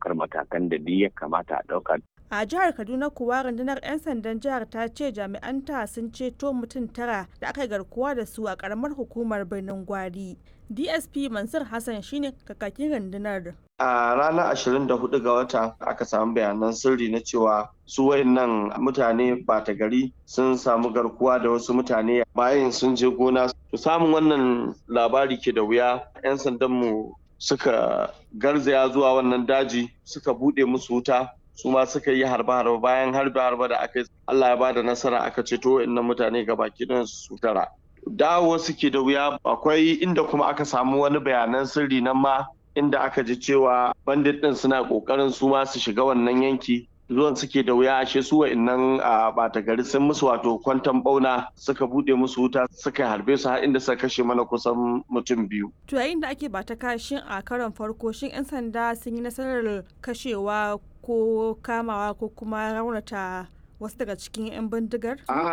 ɗaukar matakan da duk ya kamata a ɗauka. A jihar Kaduna kuwa rundunar 'yan sandan jihar ta ce jami'anta sun ceto mutum tara da aka garkuwa da su a karamar hukumar birnin Gwari. DSP Mansur Hassan shine kakakin rundunar. A ranar 24 ga wata aka samu bayanan sirri na cewa su wayannan mutane bata gari sun samu garkuwa da wasu mutane bayan sun je gona. To samun wannan labari ke da wuya 'yan sandanmu suka garzaya zuwa wannan daji suka bude musu wuta su ma suka yi harba-harba bayan harba-harba da aka yi Allah ya bada nasara aka ceto inna mutane ga baki su tara. Dawo suke da wuya akwai inda kuma aka samu wani bayanan sirri nan ma inda aka ji cewa bandit din suna kokarin su ma su shiga wannan yanki zuwan suke da wuya ashe su wa'annan a bata gari sun musu wato kwantan bauna suka bude musu wuta suka harbe su har inda suka kashe mana kusan mutum biyu. To yayin da ake bata kashin a karon farko shin 'yan sanda sun yi nasarar kashewa ko kamawa ko kuma raunata wasu daga cikin 'yan bindigar?